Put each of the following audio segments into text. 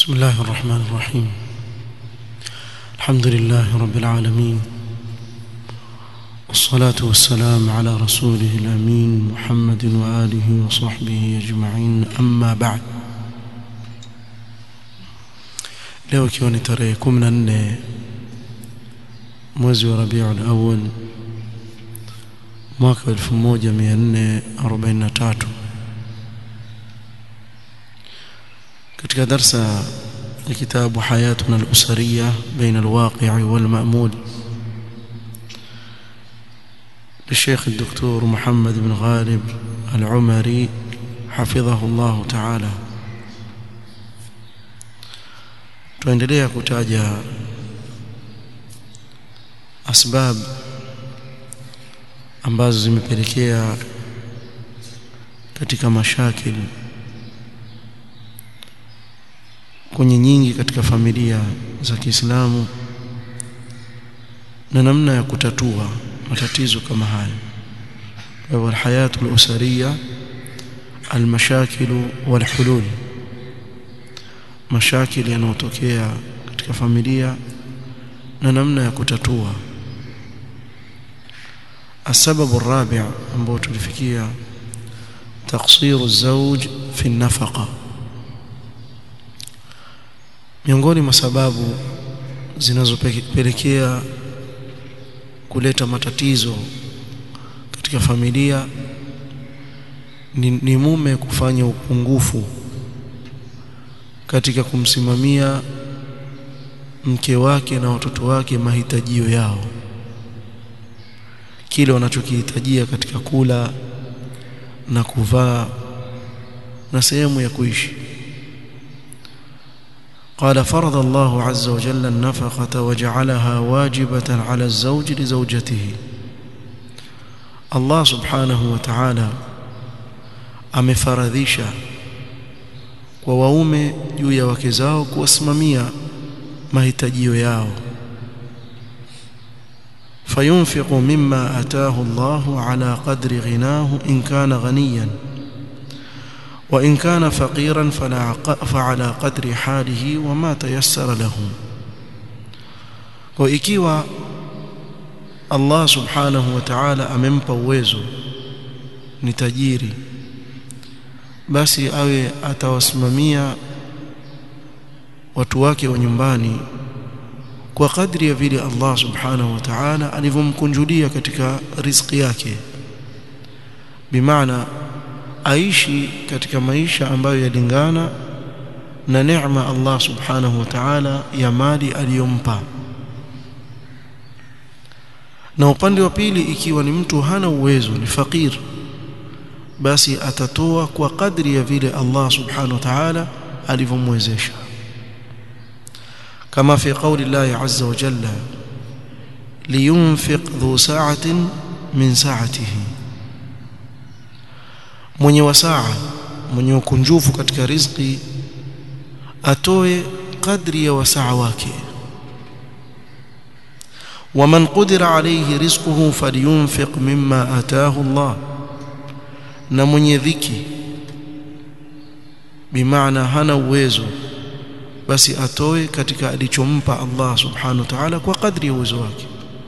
بسم الله الرحمن الرحيم الحمد لله رب العالمين والصلاة والسلام على رسوله الأمين محمد وآله وصحبه أجمعين أما بعد leo ikiwa ni tarehe 14 mwezi wa Rabiul Awwal mwaka 1443 katika darsa ya kitabu hayatuna al-usariya baina al-waqi' wal-ma'mul للشيخ الدكتور محمد بن غالب العمري حفظه الله تعالى tuendelea kutaja asbab ambazo zimepelekea katika mashakil kwenye nyingi katika familia za Kiislamu na namna ya kutatua matatizo kama haya kwa hivyo alhayatu alusariya almashakil walhulul mashakili yanayotokea katika familia na namna ya kutatua السبب الرابع ambao tulifikia تقصير الزوج في النفقه miongoni mwa sababu zinazopelekea kuleta matatizo katika familia ni, ni mume kufanya upungufu katika kumsimamia mke wake na watoto wake mahitajio yao kile wanachokihitajia katika kula na kuvaa na sehemu ya kuishi قال فرض الله عز وجل النفقة وجعلها واجبة على الزوج لزوجته الله سبحانه وتعالى amefaradhisha kwa waume juu ya wake zao kuwasimamia mahitajio yao فينفق مما أتاه الله على قدر غناه إن كان غنيا وإن كان فقيرا فعلى قدر حاله وما تيسر له وإكيوا الله سبحانه وتعالى amempa uwezo ni tajiri basi awe atawasimamia watu wake wa nyumbani kwa kadri ya vile Allah subhanahu wa ta'ala alivyomkunjulia katika riziki yake bimaana aishi katika maisha ambayo yalingana na neema Allah subhanahu wa ta'ala ya mali aliyompa na upande wa pili ikiwa ni mtu hana uwezo ni fakir basi atatoa kwa kadri ya vile Allah subhanahu wa ta'ala alivyomwezesha كما في قول الله عز وجل لينفق ذو ساعة من ساعته mwenye wasaa mwenye ukunjufu katika riziki atoe kadri ya wasaa wake waman qudira alayhi rizquhu falyunfiq mimma ataahu Allah na mwenye dhiki bimaana hana uwezo basi atoe katika alichompa Allah subhanahu wa ta'ala kwa kadri ya uwezo wake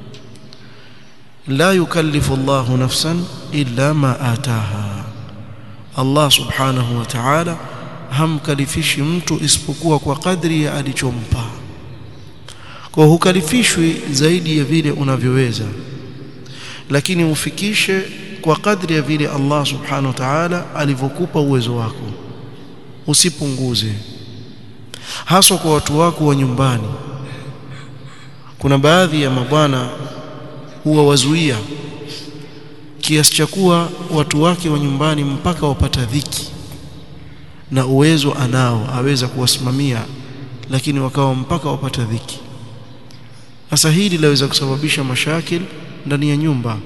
la yukallifu Allah nafsan illa ma ataha Allah subhanahu wa ta'ala hamkalifishi mtu isipokuwa kwa kadri ya alichompa kwa hukalifishwi zaidi ya vile unavyoweza lakini ufikishe kwa kadri ya vile Allah subhanahu wa ta'ala alivyokupa uwezo wako usipunguze haswa kwa watu wako wa nyumbani kuna baadhi ya mabwana huwa wazuia kiasi cha kuwa watu wake wa nyumbani mpaka wapata dhiki na uwezo anao aweza kuwasimamia lakini wakawa mpaka wapata dhiki sasa hili laweza kusababisha mashakil ndani ya nyumba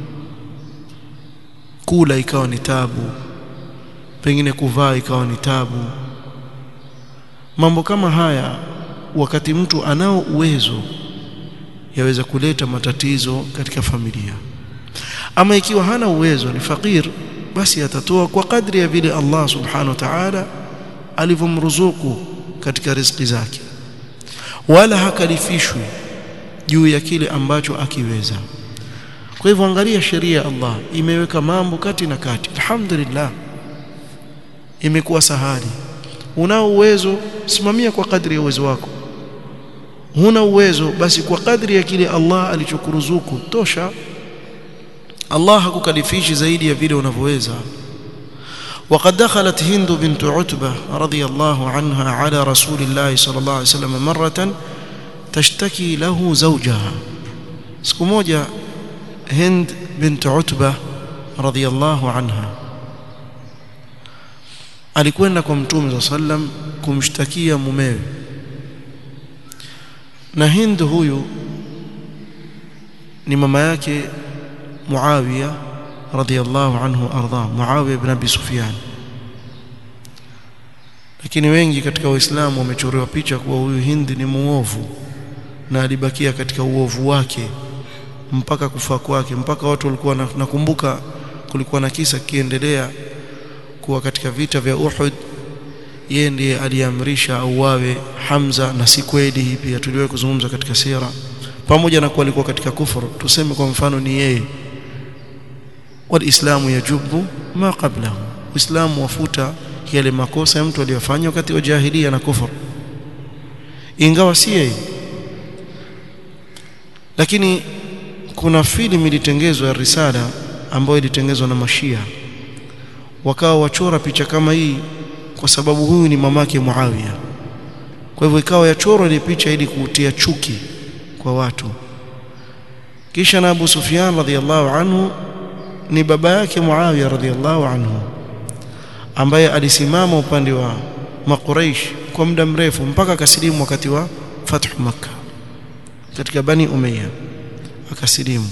kula ikawa ni tabu pengine kuvaa ikawa ni tabu mambo kama haya wakati mtu anao uwezo yaweza kuleta matatizo katika familia ama ikiwa hana uwezo ni fakir basi atatoa kwa kadri ya vile Allah subhanahu wa ta'ala alivyomruzuku katika riziki zake wala hakalifishwi juu ya kile ambacho akiweza kwa hivyo angalia sheria ya Allah imeweka mambo kati na kati alhamdulillah imekuwa sahali unao uwezo simamia kwa kadri ya uwezo wako huna uwezo basi kwa kadri ya kile Allah alichokuruzuku tosha Allah hakukalifishi zaidi ya vile unavyoweza وقد دخلت هند بنت عتبة رضي الله عنها على رسول الله صلى الله عليه وسلم مرة تشتكي له زوجها siku moja Hind bint Utba radhiyallahu anha alikwenda kwa Mtume sallam kumshtakia mumewe na Hind huyu ni mama yake Muawiya radhiyallahu anhu arda Muawiya ibn Abi Sufyan lakini wengi katika waislamu wamechorewa picha kuwa huyu Hind ni muovu na alibakia katika uovu wake mpaka kufa kwake mpaka watu walikuwa nakumbuka kulikuwa na kisa kiendelea kuwa katika vita vya Uhud yeye ndiye aliamrisha auawe Hamza na si kweli hii pia tuliwahi kuzungumza katika sira pamoja na kuwa alikuwa katika kufuru tuseme kwa mfano ni yeye walislamu yajubu ma qablahu uislamu wafuta yale makosa ya mtu aliyofanya wakati wa jahiliya na kufuru ingawa si yeye lakini kuna filamu ilitengezwa ya risala ambayo ilitengezwa na mashia wakawa wachora picha kama hii kwa sababu huyu ni mamake Muawiya kwa hivyo ikawa yachorwa ile picha ili kuutia chuki kwa watu kisha na Abu Sufyan radhiallahu anhu ni baba yake Muawiya radhiallahu anhu ambaye alisimama upande wa Makuraish kwa muda mrefu mpaka akasilimu wakati wa Fathu Makkah katika Bani Umayya akasilimu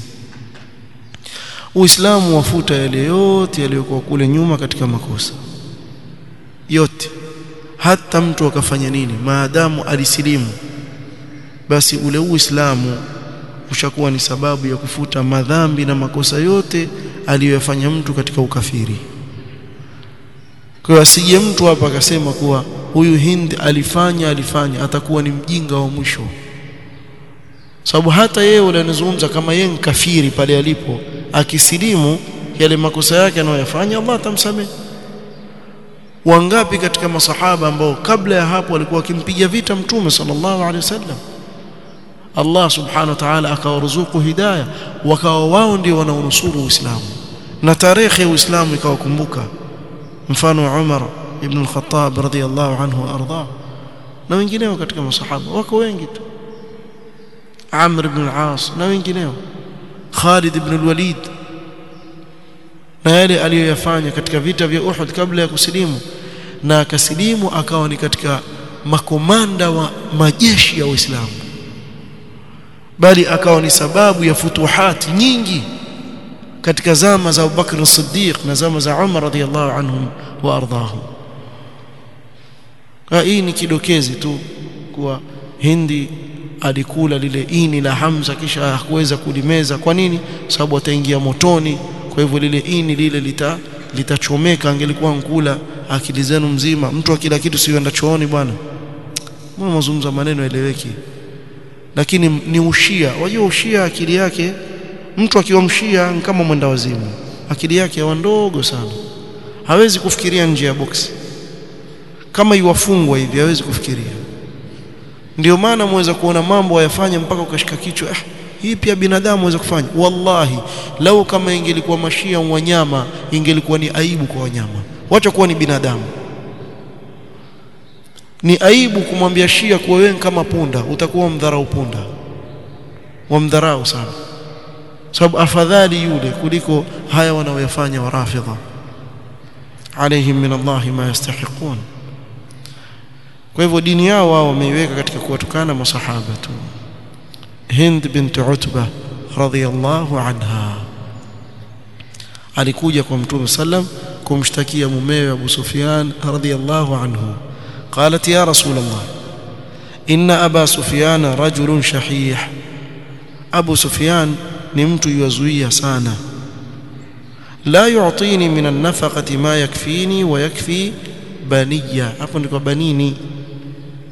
Uislamu wafuta yale yote yaliyokuwa kule nyuma katika makosa yote hata mtu akafanya nini maadamu alisilimu basi ule Uislamu ushakuwa ni sababu ya kufuta madhambi na makosa yote aliyoyafanya mtu katika ukafiri kwa hiyo asije mtu hapa akasema kuwa huyu Hind alifanya alifanya atakuwa ni mjinga wa mwisho sababu hata yeye ule anazungumza kama yeye ni kafiri pale alipo akisilimu yale makosa yake anayoyafanya Allah atamsamehe wangapi katika masahaba ambao kabla ya hapo walikuwa wakimpiga vita mtume sallallahu alaihi wasallam Allah subhanahu wa ta'ala akawaruzuku hidayah wakawa wao ndio wanaonusuru Uislamu na tarehe ya Uislamu ikawakumbuka mfano Umar ibn al-Khattab radhiyallahu anhu arda na wengineo katika masahaba wako wengi tu Amr ibn al-As na wengineo Khalid ibn al-Walid na yale aliyoyafanya katika vita vya Uhud kabla ya kusilimu na akasilimu akawa ni katika makomanda wa majeshi ya Uislamu bali akawa ni sababu ya futuhati nyingi katika zama za Abu Bakr as-Siddiq na zama za Umar radhiyallahu anhum wa ardahum hii ni kidokezi tu kuwa Hindi alikula lile ini la Hamza kisha hakuweza kulimeza kwa nini sababu ataingia motoni kwa hivyo lile ini lile lita litachomeka angelikuwa nkula akili zenu mzima mtu akila kitu sienda chooni bwana mbona mazungumzo maneno eleweki lakini ni ushia wajua ushia akili yake mtu akiwa mshia kama mwenda wazimu akili yake ya ndogo sana hawezi kufikiria nje ya boksi kama iwafungwa hivi hawezi kufikiria ndio maana mweza kuona mambo ayafanya mpaka ukashika kichwa ah, hii pia binadamu aweza kufanya wallahi lau kama ingelikuwa mashia wanyama ingelikuwa ni aibu kwa wanyama wacha kuwa ni binadamu ni aibu kumwambia shia kuwa wewe kama punda utakuwa mdharau punda wamdharau sana sababu afadhali yule kuliko haya wanaoyafanya warafidha alaihim min Allah ma yastahiqun kwa hivyo dini yao wao wameiweka katika kuwatukana masahaba tu Hind bint Utba radhiyallahu anha alikuja kwa Mtume sallam kumshtakia mumewe Abu Sufyan radhiyallahu anhu قالت يا رسول الله إن أبا سفيان رجل شحيح أبو سفيان نمت يزوي سانا لا يعطيني من النفقة ما يكفيني ويكفي بنية hapo ndiko banini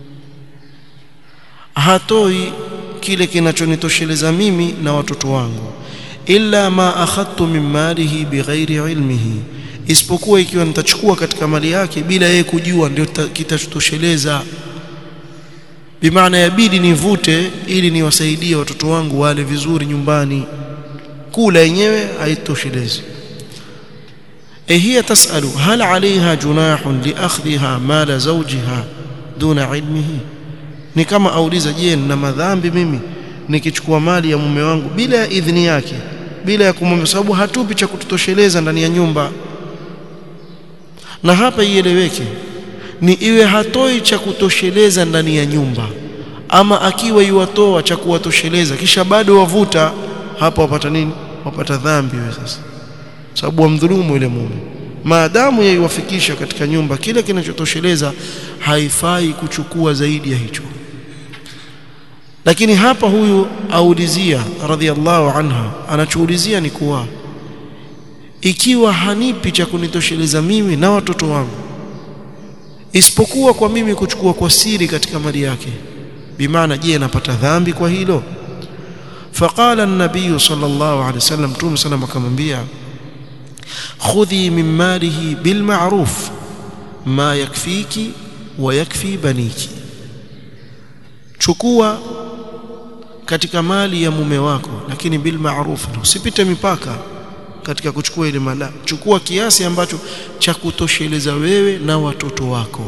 hatoi kile kinachonitosheleza mimi na watoto wangu illa ma akhadtu min malihi bighairi ilmihi isipokuwa ikiwa nitachukua katika mali yake bila yeye kujua ndio kitatosheleza bimaana yabidi nivute ili niwasaidie watoto wangu wale vizuri nyumbani kula yenyewe haitoshelezi e hiya tasalu hal alaiha junahun liakhdhiha mala zawjiha duna ilmihi ni kama auliza je na madhambi mimi nikichukua mali ya mume wangu bila ya idhini yake bila ya kumwambia sababu hatupi cha kututosheleza ndani ya nyumba na hapa ieleweke ni iwe hatoi cha kutosheleza ndani ya nyumba ama akiwa iwatoa cha kuwatosheleza kisha bado wavuta hapa wapata nini wapata dhambi wewe sasa sababu wamdhulumu yule mume maadamu yaiwafikisha katika nyumba kile kinachotosheleza haifai kuchukua zaidi ya hicho lakini hapa huyu aulizia radhiallahu anha anachoulizia ni kuwa ikiwa hanipi cha kunitosheleza mimi na watoto wangu isipokuwa kwa mimi kuchukua kwa siri katika mali yake bimaana je napata dhambi kwa hilo فقال النبي صلى الله عليه وسلم توم سلام akamwambia خذي من ماله بالمعروف ما يكفيك ويكفي بنيك chukua katika mali ya mume wako lakini bil ma'ruf usipite mipaka katika kuchukua ile mali chukua kiasi ambacho cha kutosheleza wewe na watoto wako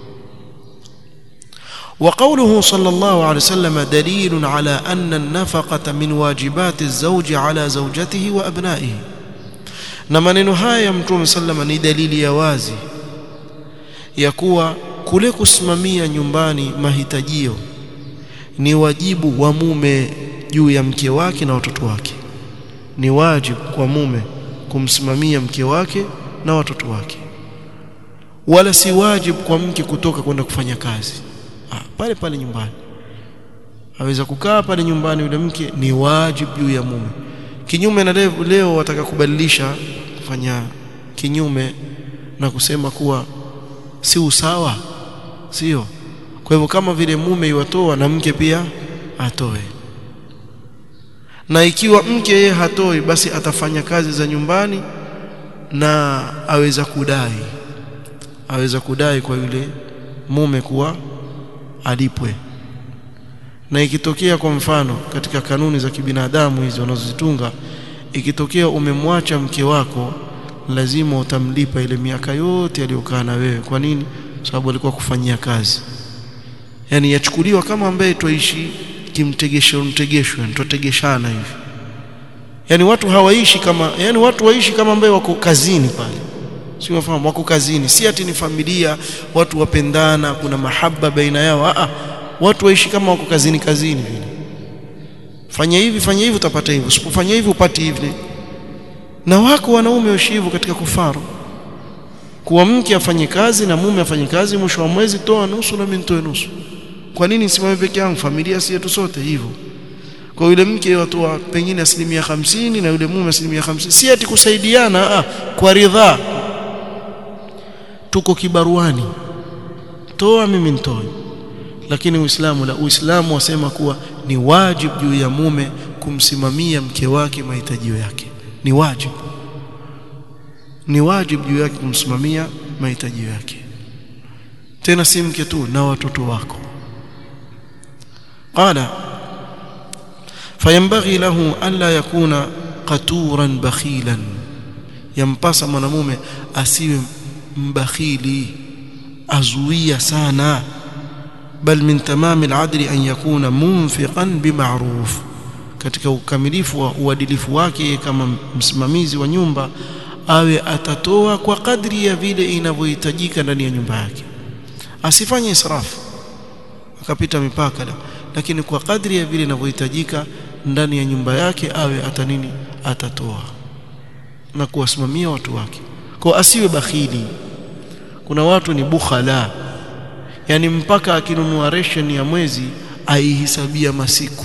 وقوله صلى الله عليه وسلم دليل على أن النفقة من واجبات الزوج على زوجته وأبنائه na maneno haya ya mtume sallama ni dalili ya wazi ya kuwa kule kusimamia nyumbani mahitajio ni wajibu wa mume juu ya mke wake na watoto wake ni wajibu kwa mume kumsimamia mke wake na watoto wake wala si wajibu kwa mke kutoka kwenda kufanya kazi ah, pale pale nyumbani aweza kukaa pale nyumbani yule mke ni wajibu juu ya mume kinyume na leo, leo wataka kubadilisha kufanya kinyume na kusema kuwa si usawa sio kwa hivyo kama vile mume iwatoa na mke pia atoe na ikiwa mke yeye hatoi basi atafanya kazi za nyumbani na aweza kudai aweza kudai kwa yule mume kuwa alipwe na ikitokea kwa mfano katika kanuni za kibinadamu hizi wanazozitunga ikitokea umemwacha mke wako lazima utamlipa ile miaka yote aliyokaa na wewe kwa nini sababu alikuwa kufanyia kazi yani yachukuliwa kama ambaye tuishi kimtegesho mtegesho tutegeshana hivi yani watu hawaishi kama yani watu waishi kama ambaye wako kazini pale si wafahamu wako kazini si ati ni familia watu wapendana kuna mahaba baina yao a watu waishi kama wako kazini kazini vile fanya hivi fanya hivi utapata hivi usipofanya hivi upati hivi na wako wanaume waishi hivyo katika kufaru kuwa mke afanye kazi na mume afanye kazi mwisho wa mwezi toa nusu na mimi nitoe nusu kwa nini nisimame peke yangu familia si yetu sote hivyo kwa yule mke watoa pengine asilimia hamsini na yule mume asilimia hamsini si ati kusaidiana ah, kwa ridhaa tuko kibaruani toa mimi nitoe lakini uislamu la uislamu wasema kuwa ni wajibu juu ya mume kumsimamia mke wake mahitajio yake ni wajibu ni wajibu juu yake kumsimamia mahitajio yake tena si mke tu na watoto wako qala fayambaghi lahu an la yakuna qaturan bakhilan yampasa mwanamume asiwe mbakhili azuia sana bal min tamam al-adli an yakuna munfiqan bima'ruf katika ukamilifu wa uadilifu wake kama msimamizi wa nyumba awe atatoa kwa kadri ya vile inavyohitajika ndani ya nyumba yake asifanye israfu akapita mipaka la lakini kwa kadri ya vile inavyohitajika ndani ya nyumba yake awe atanini atatoa na kuwasimamia watu wake kwa asiwe bakhili kuna watu ni bukhala yani mpaka akinunua ration ya mwezi aihesabia masiku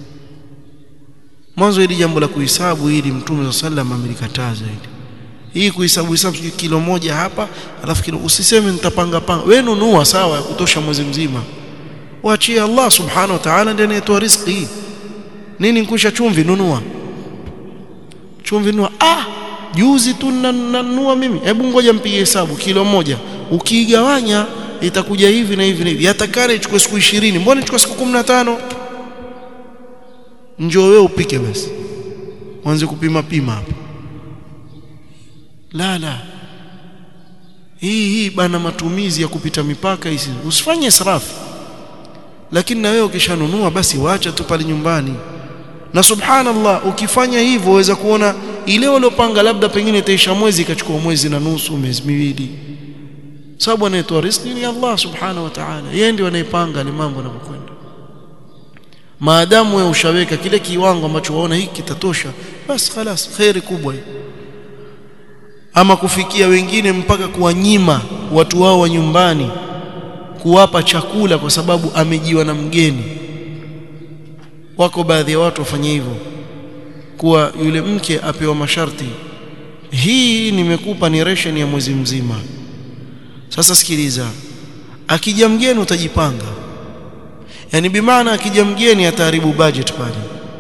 mwanzo hili jambo la kuhesabu hili mtume sallam amelikataza hili hii kuhesabu hesabu kilo moja hapa alafu kilo usiseme nitapanga panga wewe nunua sawa ya kutosha mwezi mzima waachie Allah subhanahu wa ta'ala ndiye anayetoa riziki nini nkusha chumvi nunua chumvi nunua ah juzi tu nanunua mimi hebu ngoja mpige hesabu kilo moja ukiigawanya itakuja hivi na hivi na hivi yatakana ichukue siku 20 mbona ichukue siku 15 njoo wewe upike basi uanze kupima pima hapo la la hii hii bana matumizi ya kupita mipaka hizi usifanye israfu lakini na wewe ukishanunua basi wacha tu pale nyumbani na subhanallah ukifanya hivyo waweza kuona ile waliopanga labda pengine itaisha mwezi ikachukua mwezi na nusu miezi miwili sababu anayetoa riziki ni Allah subhanahu wa ta'ala yeye ndiye anayepanga ni mambo yanavyokwenda maadamu wewe ushaweka kile kiwango ambacho waona hiki kitatosha basi خلاص khairi kubwa hii ama kufikia wengine mpaka kuwanyima watu wao wa nyumbani kuwapa chakula kwa sababu amejiwa na mgeni wako baadhi ya watu wafanye hivyo kuwa yule mke apewa masharti hii nimekupa ni ration ya mwezi mzima sasa sikiliza akija mgeni utajipanga yani bimaana akija mgeni ataharibu budget pale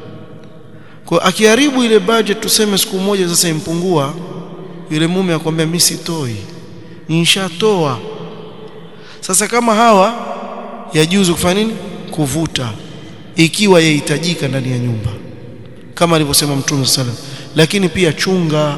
kwa akiharibu ile budget tuseme siku moja sasa impungua yule mume akwambia mimi sitoi nishatoa sasa kama hawa yajuzu kufanya nini kuvuta ikiwa yahitajika ndani ya nyumba kama alivyosema mtume sallam lakini pia chunga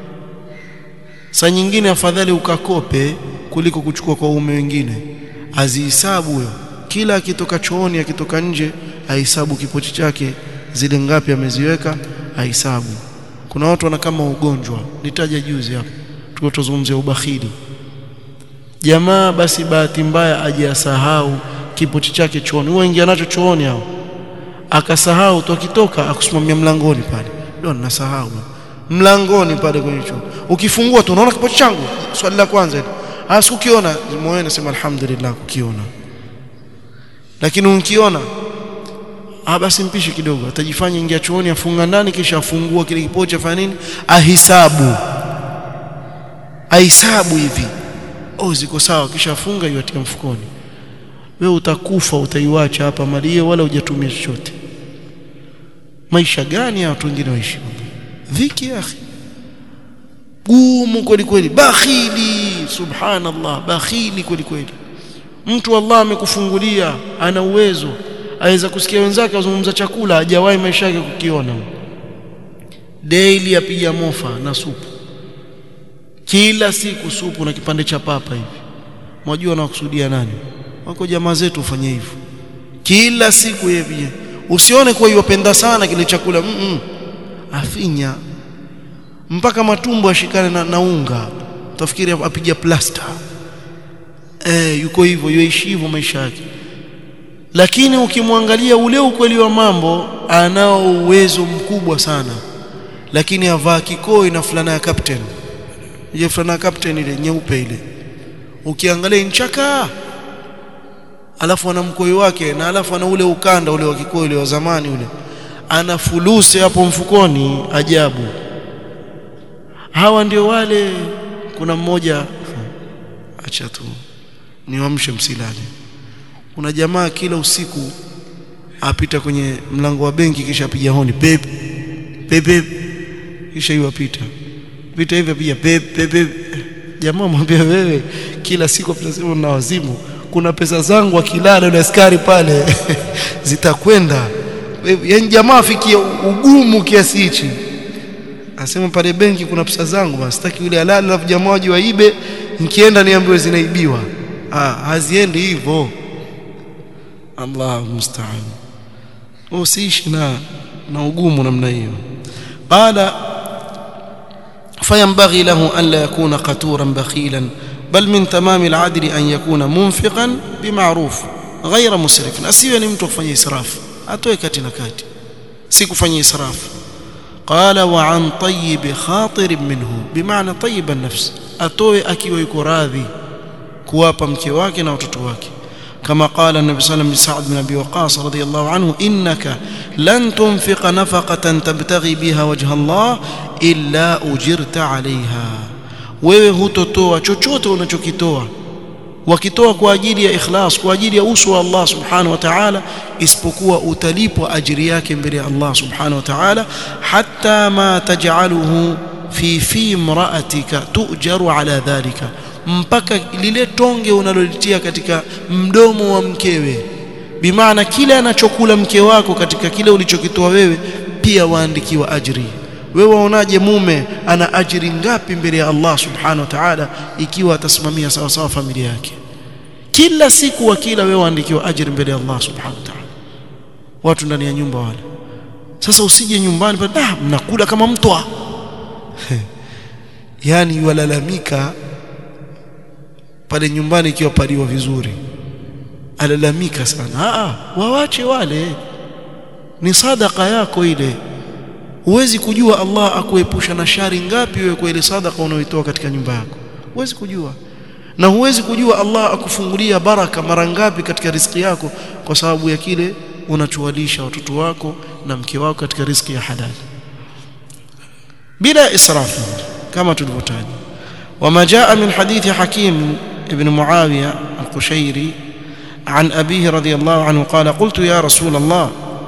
saa nyingine afadhali ukakope kuliko kuchukua kwa uume wengine azihisabu huyo kila akitoka chooni akitoka nje ahisabu kipochi chake zile ngapi ameziweka ahisabu kuna watu wana kama ugonjwa nitaja juzi hapo tulipozungumzia ubakhili jamaa basi bahati mbaya ajasahau kipochi chake chooni huwa ingia nacho chooni hao akasahau tu akitoka akusimamia mlangoni pale ndio ninasahau mlangoni pale kwenye choo ukifungua tu unaona kipochi changu swali la kwanza hilo asikukiona moyoni nasema alhamdulillah kukiona lakini unkiona ah basi mpishi kidogo atajifanya ingia chooni afunga ndani kisha afungua kile kipochi afanya nini ahisabu ahisabu hivi oh ziko sawa kisha afunga iwatia mfukoni wewe utakufa utaiwacha hapa mali hiyo wala hujatumia chochote maisha gani ya watu wengine waishi dhiki ya akhi gumu kweli kweli bakhili subhanallah bakhili kweli kweli mtu Allah amekufungulia ana uwezo aweza kusikia wenzake wazungumza chakula hajawahi maisha yake kukiona daily apiga mofa na supu kila siku supu na kipande cha papa hivi mwajua nakusudia nani wako jamaa zetu ufanye hivyo kila siku yeye pia usione kuwa yupenda sana kile chakula mm -mm. afinya mpaka matumbo ashikane na, na unga utafikiri apiga plasta eh yuko hivyo yuishi hivyo maisha yake lakini ukimwangalia ule ukweli wa mambo anao uwezo mkubwa sana lakini avaa kikoi na fulana ya captain ile fulana ya captain ile nyeupe ile ukiangalia nchaka alafu ana mkoi wake na alafu ana ule ukanda ule wa kikoi ule wa zamani ule ana fuluse hapo mfukoni ajabu hawa ndio wale kuna mmoja acha tu niwamshe msilale kuna jamaa kila usiku apita kwenye mlango wa benki kisha apiga honi pep pep kisha hiyo apita pita hivi apiga pep pep jamaa mwambia wewe kila siku tunasema na wazimu kuna pesa zangu akilala na askari pale zitakwenda yaani jamaa afikie ugumu kiasi hichi asema pale benki kuna pesa zangu basi sitaki yule alale alafu jamaa waje waibe nikienda niambiwe zinaibiwa ah haziendi hivyo Allah musta'an usiishi na na ugumu namna hiyo qala فينبغي له أن لا يكون قتورا بخيلا بل من تمام العدل أن يكون منفقا بمعروف غير مسرف أسيوه ni mtu kufanya israfu atoe kati na kati si kufanya israfu قال وعن طيب خاطر منه بمعنى طيب النفس atoe akiwa yuko radhi kuwapa mke wake na watoto wake كما قال النبي صلى الله عليه وسلم لسعد بن ابي وقاص رضي الله عنه انك لن تنفق نفقه تبتغي بها وجه الله الا اجرت عليها wewe hutotoa chochote unachokitoa wakitoa kwa ajili ya ikhlas kwa ajili ya uso wa Allah subhanahu wa ta'ala isipokuwa utalipwa ajiri yake mbele ya Allah subhanahu wa ta'ala hatta ma taj'aluhu fi fi imra'atika tu'jaru ala dhalika mpaka lile tonge unalolitia katika mdomo wa mkewe bimaana kile anachokula mke wako katika kile ulichokitoa wewe pia waandikiwa ajri wewe waonaje mume ana ajiri ngapi mbele ya Allah subhanahu wa ta'ala ikiwa atasimamia sawa sawa familia yake kila siku wakila wewe waandikiwa ajiri mbele ya Allah subhanahu wa ta'ala watu ndani ya nyumba wale sasa usije nyumbani pale ah mnakula kama mtwa yani walalamika pale nyumbani ikiwa paliwa vizuri alalamika sana ah wawache wale ni sadaka yako ile huwezi kujua Allah akuepusha na shari ngapi wewe kwa ile sadaka unayoitoa katika nyumba yako huwezi kujua na huwezi kujua Allah akufungulia baraka mara ngapi katika riziki yako kwa sababu ya kile unachowalisha watoto wako na mke wako katika riziki ya halali bila israfu kama tulivyotaja wama jaa min hadithi hakim ibn muawiya al-qushairi عن أبيه رضي الله عنه قال قلت يا رسول الله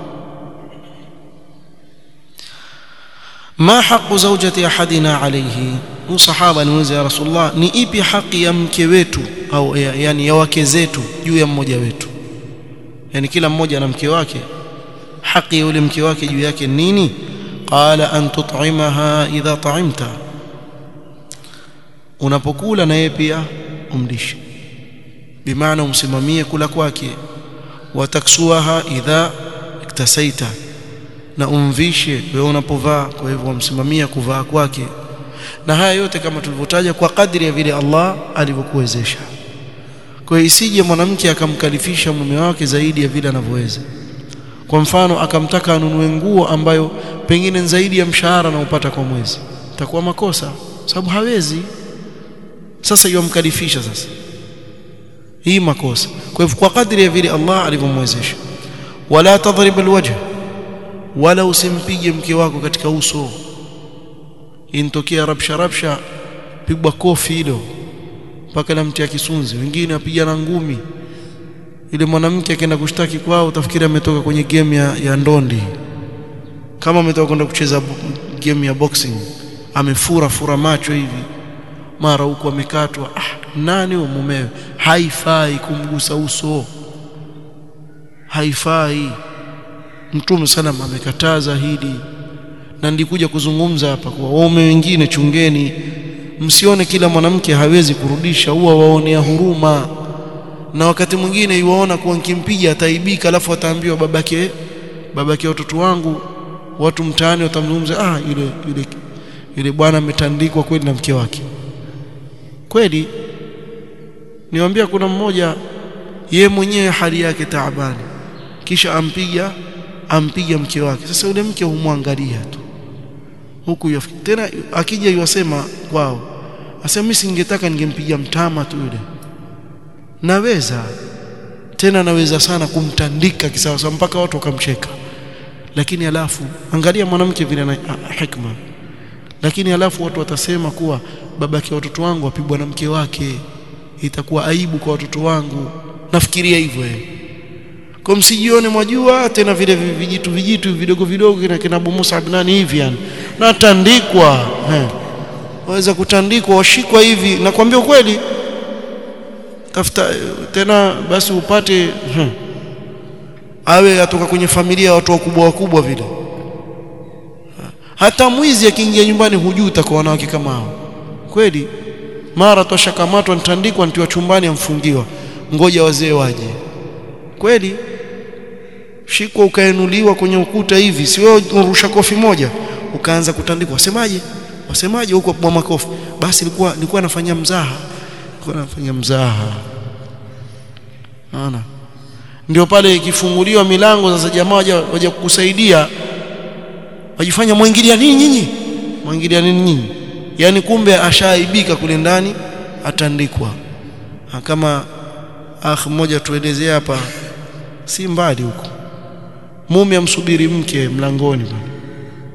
ما حق زوجة أحدنا عليه huu sahaba niuliza ya rasulullah ni ipi haki ya mke wetu au ya, yani ya wake zetu juu ya mmoja wetu yani kila mmoja na mke wake haki ya yule mke wake juu yake nini qala an tut'imaha idha ta'imta unapokula na yeye pia umlishe bimaana umsimamie kula kwake wataksuaha idha iktasaita na umvishe wewe unapovaa kwa hivyo umsimamia kuvaa kwake na haya yote kama tulivyotaja kwa kadri ya vile Allah alivyokuwezesha kwa hiyo isije mwanamke akamkalifisha mume wake zaidi ya vile anavyoweza kwa mfano akamtaka anunue nguo ambayo pengine zaidi ya mshahara anaopata kwa mwezi itakuwa makosa sababu hawezi sasa yomkalifisha sasa hii makosa kwa hivyo kwa kadri ya vile Allah alivyomwezesha wala tadrib alwajh wala usimpige mke wako katika uso intokea rabsha rabsha pigwa kofi hilo mpaka na mtia kisunzi wengine apigana ngumi ile mwanamke akaenda kushtaki kwao utafikiri ametoka kwenye game ya, ya ndondi kama ametoka kwenda kucheza game ya boxing amefura fura macho hivi mara huko amekatwa ah nani huyo mumewe haifai kumgusa uso haifai mtume sana amekataza hili na ndikuja kuzungumza hapa kwa waume wengine chungeni msione kila mwanamke hawezi kurudisha huwa waonea huruma na wakati mwingine yuwaona kuwa nikimpiga ataibika alafu ataambiwa babake babake watoto wangu watu mtaani watamzungumza ah yule yule yule bwana ametandikwa kweli na mke wake kweli niwaambia kuna mmoja ye mwenyewe hali yake taabani kisha ampiga ampiga mke wake sasa yule mke humwangalia tu huku yafikiri tena akija yuwasema kwao asema mimi singetaka ningempiga mtama tu yule naweza tena naweza sana kumtandika kisawa mpaka watu wakamcheka lakini alafu angalia mwanamke vile na hikma lakini alafu watu watasema kuwa babake watoto wangu apigwa na mke wake itakuwa aibu kwa watoto wangu nafikiria hivyo yeye kwa msijione mwajua tena vile vijitu vijitu vidogo vidogo kina kina Abu Musa nani hivi yani natandikwa eh waweza kutandikwa washikwa hivi nakwambia ukweli tafuta tena basi upate hmm. awe atoka kwenye familia ya watu wakubwa wakubwa vile hata mwizi akiingia nyumbani hujui utakuwa wanawake kama hao kweli mara toshakamatwa nitandikwa ntiwa chumbani amfungiwa ngoja wazee waje kweli shikwa ukainuliwa kwenye ukuta hivi si wewe unarusha kofi moja ukaanza kutandikwa wasemaje wasemaje huko kwa makofi basi nilikuwa nilikuwa nafanya mzaha nilikuwa nafanya mzaha naona ndio pale ikifunguliwa milango sasa jamaa waje waje kukusaidia wajifanya mwingilia nini nyinyi mwingilia nini nyinyi yani kumbe ashaaibika kule ndani atandikwa kama akh mmoja tuelezea hapa si mbali huko mume amsubiri mke mlangoni bwana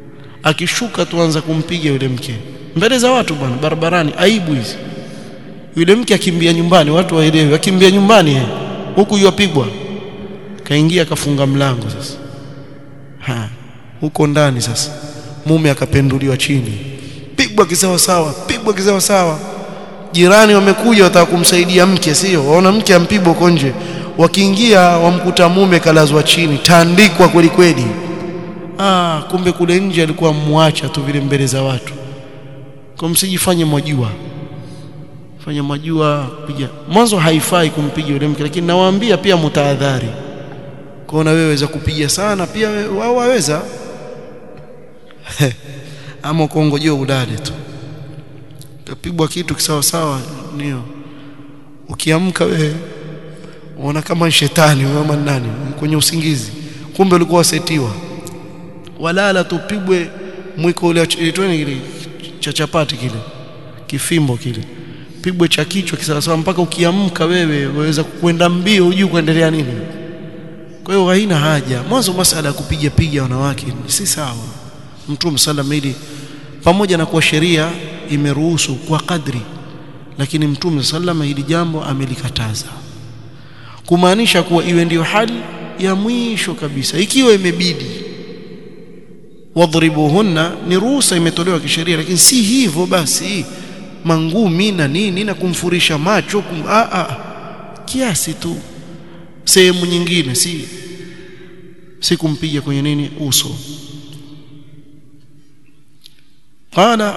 akishuka tuanza kumpiga yule mke mbele za watu bwana barabarani aibu hizi yule mke akimbia nyumbani watu waelewe akimbia nyumbani eh, huku yupigwa kaingia akafunga mlango sasa ha huko ndani sasa mume akapenduliwa chini pigwa kisawa sawa pigwa kisawa sawa jirani wamekuja wataka kumsaidia mke sio waona mke ampigwa huko nje wakiingia wamkuta mume kalazwa chini taandikwa kweli kweli ah kumbe kule nje alikuwa muacha tu vile mbele za watu kwa msijifanye mwajua fanya mwajua piga mwanzo haifai kumpiga yule mke lakini nawaambia pia mtaadhari kwaona wewe waweza kupiga sana pia wao waweza ama kuongojea udade tu utapigwa kitu kisawa sawa ndio ukiamka wewe unaona kama shetani ama nani kwenye usingizi kumbe ulikuwa wasetiwa walala tupigwe mwiko ule itweni kile cha chapati kile kifimbo kile pigwe cha kichwa kisawasawa mpaka ukiamka wewe waweza kwenda mbio hujui kuendelea nini kwa hiyo haina haja mwanzo masala ya kupiga piga wanawake si sawa mtume sallam ili pamoja na kuwa sheria imeruhusu kwa kadri lakini mtume sallam hili jambo amelikataza kumaanisha kuwa iwe ndiyo hali ya mwisho kabisa ikiwa imebidi wadhribuhunna ni ruhusa imetolewa kisheria lakini si hivyo basi mangumi na nini na kumfurisha macho kum, a, a, kiasi tu sehemu nyingine si si kumpiga kwenye nini uso qala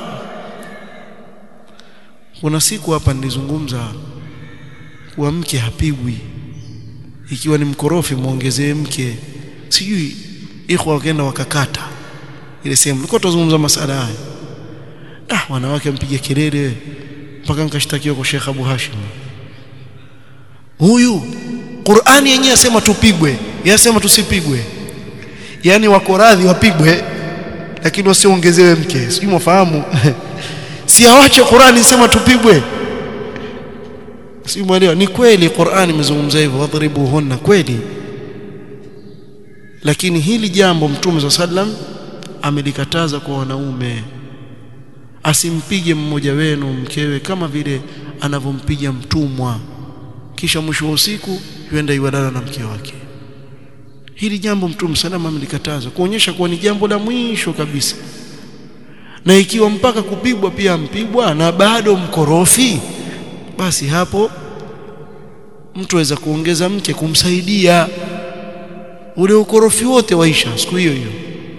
kuna siku hapa nilizungumza kuwa mke hapigwi ikiwa ni mkorofi muongezee mke sijui ikhwa wakaenda wakakata ile sehemu nilikuwa tuzungumza masala haya ah wanawake mpige kelele mpaka nikashtakiwa kwa Sheikh Abu Hashim huyu Qur'ani yenyewe yasema tupigwe yasema tusipigwe yani wako radhi wapigwe lakini wasiongezewe mke sijui mwafahamu si awache Qur'ani isema tupigwe si mwelewa ni kweli Qur'ani imezungumza hivyo wadhribuhunna kweli lakini hili jambo mtume sallam amelikataza kwa wanaume asimpige mmoja wenu mkewe kama vile anavyompiga mtumwa kisha mwisho wa usiku yuenda iwadana na mke wake hili jambo mtume salama amelikataza kuonyesha kuwa ni jambo la mwisho kabisa na ikiwa mpaka kupigwa pia mpigwa na bado mkorofi basi hapo mtu aweza kuongeza mke kumsaidia ule ukorofi wote waisha siku hiyo hiyo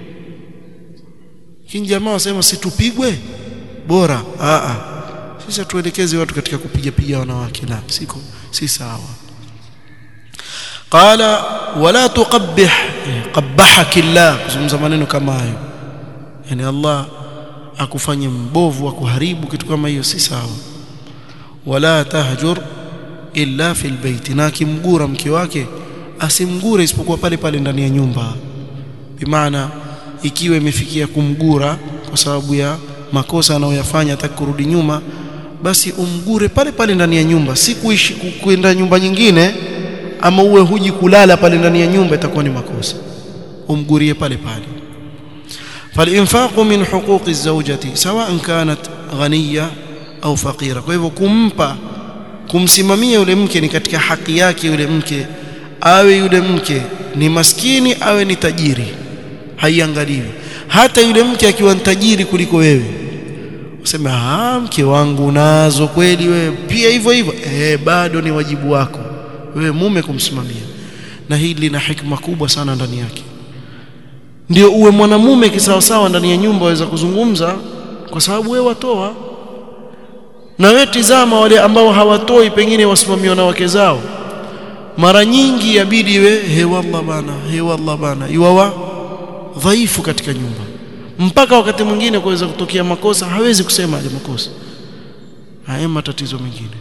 kini jamaa wasema situpigwe bora a a sisi tuelekeze watu katika kupiga piga wanawake la siko si sawa qala wala tuqabbih qabbahaki Allah kuzungumza maneno kama hayo yani Allah akufanye mbovu akuharibu kitu kama hiyo si sawa wala tahjur illa fil bait na kimgura mke wake asimgure isipokuwa pale pale ndani ya nyumba bimaana ikiwa imefikia kumgura kwa sababu ya makosa anayoyafanya hataki kurudi nyuma basi umgure pale pale ndani ya nyumba si kuishi kwenda nyumba nyingine ama uwe huji kulala pale ndani ya nyumba itakuwa ni makosa umgurie pale pale فالانفاق من حقوق الزوجة سواء كانت غنية au fakira kwa hivyo kumpa kumsimamia yule mke ni katika haki yake yule mke awe yule mke ni maskini awe ni tajiri haiangaliwi hata yule mke akiwa tajiri kuliko wewe useme ah mke wangu nazo kweli wewe pia hivyo hivyo eh bado ni wajibu wako wewe mume kumsimamia na hili lina hikma kubwa sana ndani yake ndio uwe mwanamume kisawasawa ndani ya nyumba waweza kuzungumza kwa sababu wewe watoa na wewe tizama wale ambao hawatoi pengine wasimamiwa na wake zao mara nyingi yabidi we he wallah bana he wallah bana yuwa dhaifu katika nyumba mpaka wakati mwingine kuweza kutokea makosa hawezi kusema ile makosa haya matatizo mengine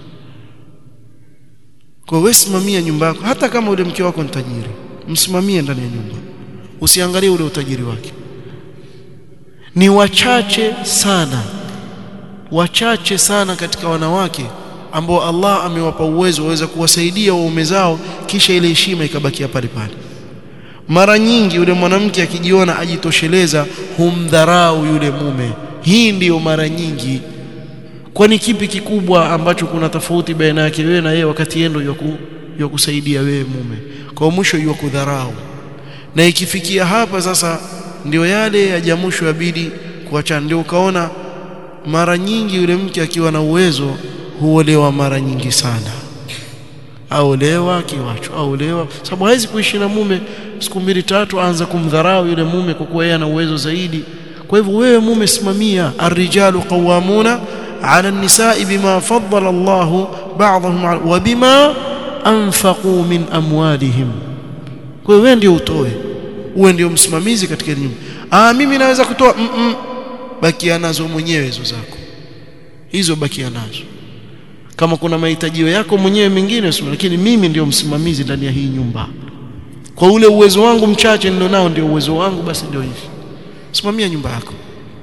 kwa wewe simamia nyumba yako hata kama ule mke wako ni tajiri msimamie ndani ya nyumba usiangalie ule utajiri wake ni wachache sana wachache sana katika wanawake ambao Allah amewapa uwezo waweza kuwasaidia waume zao kisha ile heshima ikabakia pale pale mara nyingi yule mwanamke akijiona ajitosheleza humdharau yule mume hii ndiyo mara nyingi kwani kipi kikubwa ambacho kuna tofauti baina yake wewe na yeye wakati yeye ndio ya kusaidia wewe mume kwa mwisho yu kudharau na ikifikia hapa sasa ndio yale ya jamusho yabidi kuacha ndio ukaona mara nyingi yule mke akiwa na uwezo huolewa mara nyingi sana aolewa akiwachwa aolewa sababu hawezi kuishi na mume siku mbili tatu aanza kumdharau yule mume kwa kuwa yeye ana uwezo zaidi kwa hivyo wewe mume simamia arrijalu qawamuna ala an-nisaa bima faddala Allahu ba'dahum wa bima anfaqu min amwalihim kwa hiyo wewe ndio utoe uwe ndio msimamizi katika nyumba ah mimi naweza kutoa mm -mm. bakia nazo mwenyewe hizo zako hizo bakia nazo kama kuna mahitajio yako mwenyewe mengine sio lakini mimi ndio msimamizi ndani ya hii nyumba kwa ule uwezo wangu mchache ndio nao ndio uwezo wangu basi ndio hivi simamia nyumba yako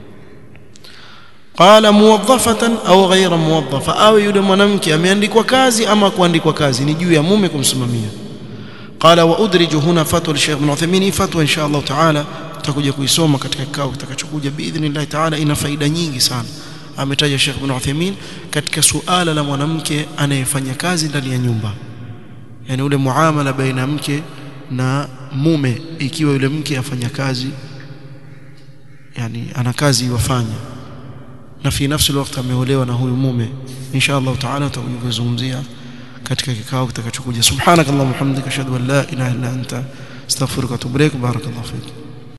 qala muwaddafatan au ghaira muwaddafa au yule mwanamke ameandikwa kazi ama kuandikwa kazi ni juu ya mume kumsimamia qala wa udriju huna fatwa li Sheikh Ibn Uthaymeen fatwa insha Allah taala tutakuja kuisoma katika kikao kitakachokuja biidhnillah taala ina faida nyingi sana ametaja Sheikh Ibn Uthaymeen katika suala la mwanamke anayefanya kazi ndani ya nyumba yani ule muamala baina mke na mume ikiwa yule mke afanya kazi yani ana kazi iwafanya na fi nafsi wakati ameolewa na huyu mume insha Allah taala tutakuzungumzia katika kikao kitakachokuja subhanakallahumma hamdika ashhadu an la ilaha illa anta astaghfiruka wa atubu ilaik barakallahu fik